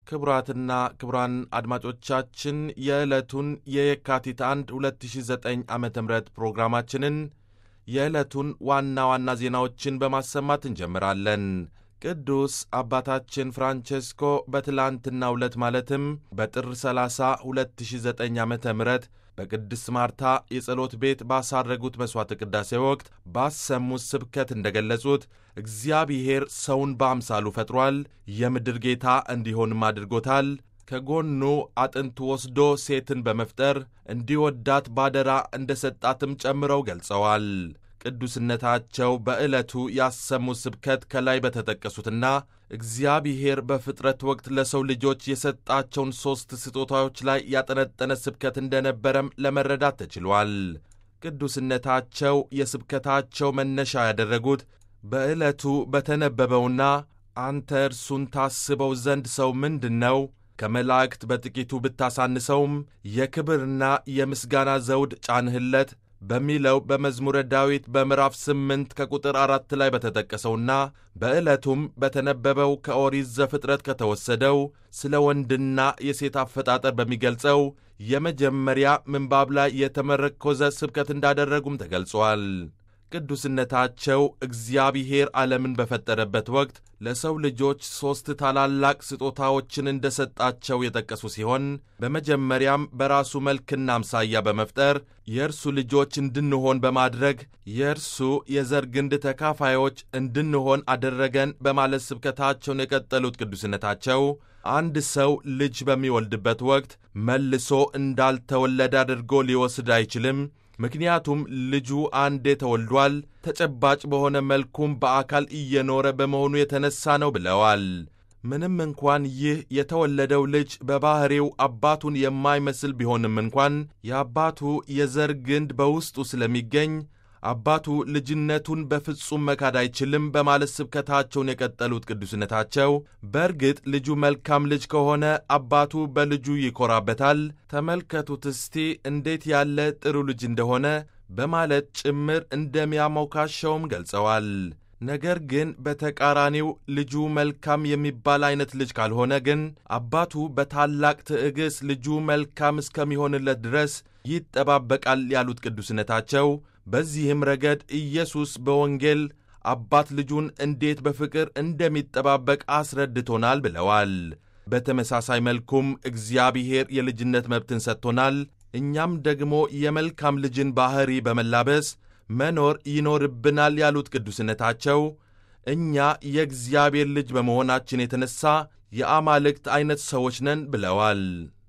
ክቡራትና ክቡራን አድማጮቻችን የዕለቱን የየካቲት 1 2009 ዓ ም ፕሮግራማችንን የዕለቱን ዋና ዋና ዜናዎችን በማሰማት እንጀምራለን። ቅዱስ አባታችን ፍራንቼስኮ በትላንትናው ዕለት ማለትም በጥር 30 2009 ዓ ም በቅድስት ማርታ የጸሎት ቤት ባሳረጉት መሥዋዕተ ቅዳሴ ወቅት ባሰሙት ስብከት እንደገለጹት እግዚአብሔር ሰውን በአምሳሉ ፈጥሯል፣ የምድር ጌታ እንዲሆንም አድርጎታል። ከጎኑ አጥንት ወስዶ ሴትን በመፍጠር እንዲወዳት ባደራ እንደ ሰጣትም ጨምረው ገልጸዋል። ቅዱስነታቸው በዕለቱ ያሰሙት ስብከት ከላይ በተጠቀሱትና እግዚአብሔር በፍጥረት ወቅት ለሰው ልጆች የሰጣቸውን ሦስት ስጦታዎች ላይ ያጠነጠነ ስብከት እንደነበረም ለመረዳት ተችሏል። ቅዱስነታቸው የስብከታቸው መነሻ ያደረጉት በዕለቱ በተነበበውና አንተ እርሱን ታስበው ዘንድ ሰው ምንድን ነው ከመላእክት በጥቂቱ ብታሳንሰውም የክብርና የምስጋና ዘውድ ጫንህለት በሚለው በመዝሙረ ዳዊት በምዕራፍ ስምንት ከቁጥር አራት ላይ በተጠቀሰውና በዕለቱም በተነበበው ከኦሪት ዘፍጥረት ከተወሰደው ስለ ወንድና የሴት አፈጣጠር በሚገልጸው የመጀመሪያ ምንባብ ላይ የተመረኮዘ ስብከት እንዳደረጉም ተገልጿል። ቅዱስነታቸው እግዚአብሔር ዓለምን በፈጠረበት ወቅት ለሰው ልጆች ሦስት ታላላቅ ስጦታዎችን እንደሰጣቸው የጠቀሱ ሲሆን በመጀመሪያም በራሱ መልክና አምሳያ በመፍጠር የእርሱ ልጆች እንድንሆን በማድረግ የእርሱ የዘር ግንድ ተካፋዮች እንድንሆን አደረገን በማለት ስብከታቸውን የቀጠሉት ቅዱስነታቸው አንድ ሰው ልጅ በሚወልድበት ወቅት መልሶ እንዳልተወለደ አድርጎ ሊወስድ አይችልም። ምክንያቱም ልጁ አንዴ ተወልዷል፣ ተጨባጭ በሆነ መልኩም በአካል እየኖረ በመሆኑ የተነሳ ነው ብለዋል። ምንም እንኳን ይህ የተወለደው ልጅ በባሕሪው አባቱን የማይመስል ቢሆንም እንኳን የአባቱ የዘር ግንድ በውስጡ ስለሚገኝ አባቱ ልጅነቱን በፍጹም መካድ አይችልም በማለት ስብከታቸውን የቀጠሉት ቅዱስነታቸው በእርግጥ ልጁ መልካም ልጅ ከሆነ አባቱ በልጁ ይኮራበታል። ተመልከቱት እስቲ እንዴት ያለ ጥሩ ልጅ እንደሆነ በማለት ጭምር እንደሚያሞካሸውም ገልጸዋል። ነገር ግን በተቃራኒው ልጁ መልካም የሚባል አይነት ልጅ ካልሆነ ግን አባቱ በታላቅ ትዕግሥት ልጁ መልካም እስከሚሆንለት ድረስ ይጠባበቃል ያሉት ቅዱስነታቸው በዚህም ረገድ ኢየሱስ በወንጌል አባት ልጁን እንዴት በፍቅር እንደሚጠባበቅ አስረድቶናል ብለዋል። በተመሳሳይ መልኩም እግዚአብሔር የልጅነት መብትን ሰጥቶናል። እኛም ደግሞ የመልካም ልጅን ባሕሪ በመላበስ መኖር ይኖርብናል ያሉት ቅዱስነታቸው እኛ የእግዚአብሔር ልጅ በመሆናችን የተነሣ የአማልክት ዐይነት ሰዎች ነን ብለዋል።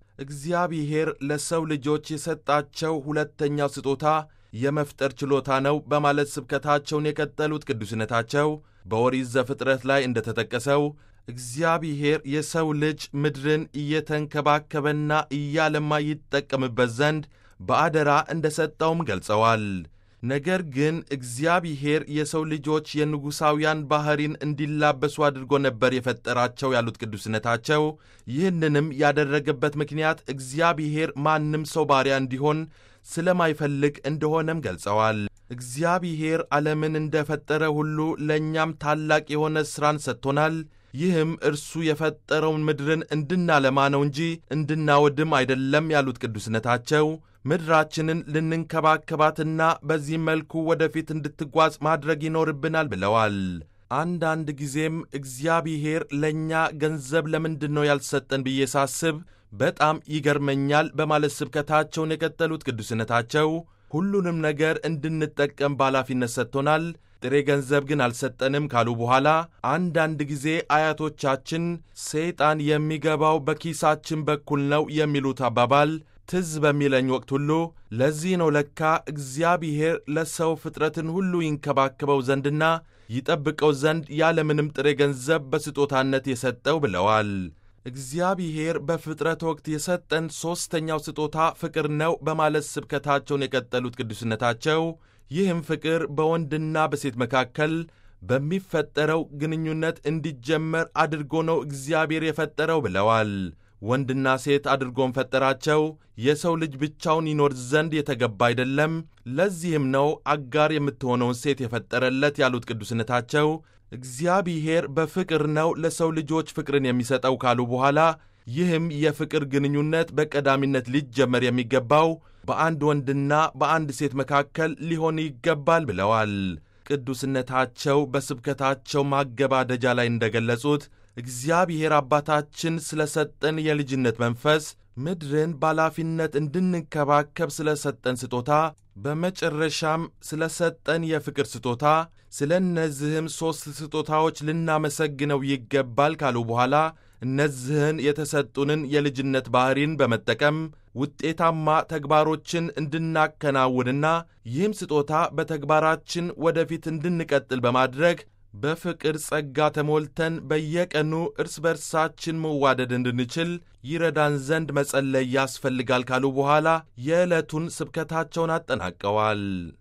እግዚአብሔር ለሰው ልጆች የሰጣቸው ሁለተኛው ስጦታ የመፍጠር ችሎታ ነው በማለት ስብከታቸውን የቀጠሉት ቅዱስነታቸው በኦሪት ዘፍጥረት ላይ እንደተጠቀሰው እግዚአብሔር የሰው ልጅ ምድርን እየተንከባከበና እያለማ ይጠቀምበት ዘንድ በአደራ እንደ ሰጠውም ገልጸዋል። ነገር ግን እግዚአብሔር የሰው ልጆች የንጉሣውያን ባሕሪን እንዲላበሱ አድርጎ ነበር የፈጠራቸው ያሉት ቅዱስነታቸው ይህንንም ያደረገበት ምክንያት እግዚአብሔር ማንም ሰው ባሪያ እንዲሆን ስለማይፈልግ እንደሆነም ገልጸዋል። እግዚአብሔር ዓለምን እንደፈጠረ ሁሉ ለእኛም ታላቅ የሆነ ሥራን ሰጥቶናል። ይህም እርሱ የፈጠረውን ምድርን እንድናለማ ነው እንጂ እንድናወድም አይደለም ያሉት ቅዱስነታቸው ምድራችንን ልንንከባከባትና በዚህ መልኩ ወደፊት እንድትጓዝ ማድረግ ይኖርብናል ብለዋል። አንዳንድ ጊዜም እግዚአብሔር ለእኛ ገንዘብ ለምንድን ነው ያልሰጠን ብዬ ሳስብ በጣም ይገርመኛል በማለት ስብከታቸውን የቀጠሉት ቅዱስነታቸው ሁሉንም ነገር እንድንጠቀም በኃላፊነት ሰጥቶናል፣ ጥሬ ገንዘብ ግን አልሰጠንም ካሉ በኋላ አንዳንድ ጊዜ አያቶቻችን ሰይጣን የሚገባው በኪሳችን በኩል ነው የሚሉት አባባል ትዝ በሚለኝ ወቅት ሁሉ ለዚህ ነው ለካ እግዚአብሔር ለሰው ፍጥረትን ሁሉ ይንከባከበው ዘንድና ይጠብቀው ዘንድ ያለምንም ጥሬ ገንዘብ በስጦታነት የሰጠው ብለዋል። እግዚአብሔር በፍጥረት ወቅት የሰጠን ሦስተኛው ስጦታ ፍቅር ነው በማለት ስብከታቸውን የቀጠሉት ቅዱስነታቸው ይህም ፍቅር በወንድና በሴት መካከል በሚፈጠረው ግንኙነት እንዲጀመር አድርጎ ነው እግዚአብሔር የፈጠረው ብለዋል። ወንድና ሴት አድርጎም ፈጠራቸው። የሰው ልጅ ብቻውን ይኖር ዘንድ የተገባ አይደለም። ለዚህም ነው አጋር የምትሆነውን ሴት የፈጠረለት ያሉት ቅዱስነታቸው እግዚአብሔር በፍቅር ነው ለሰው ልጆች ፍቅርን የሚሰጠው ካሉ በኋላ ይህም የፍቅር ግንኙነት በቀዳሚነት ሊጀመር የሚገባው በአንድ ወንድና በአንድ ሴት መካከል ሊሆን ይገባል ብለዋል። ቅዱስነታቸው በስብከታቸው ማገባደጃ ላይ እንደገለጹት እግዚአብሔር አባታችን ስለ ሰጠን የልጅነት መንፈስ ምድርን በኃላፊነት እንድንከባከብ ስለ ሰጠን ስጦታ በመጨረሻም ስለ ሰጠን የፍቅር ስጦታ ስለ እነዚህም ሦስት ስጦታዎች ልናመሰግነው ይገባል ካሉ በኋላ እነዚህን የተሰጡንን የልጅነት ባሕሪን በመጠቀም ውጤታማ ተግባሮችን እንድናከናውንና ይህም ስጦታ በተግባራችን ወደፊት እንድንቀጥል በማድረግ በፍቅር ጸጋ ተሞልተን በየቀኑ እርስ በርሳችን መዋደድ እንድንችል ይረዳን ዘንድ መጸለይ ያስፈልጋል ካሉ በኋላ የዕለቱን ስብከታቸውን አጠናቀዋል።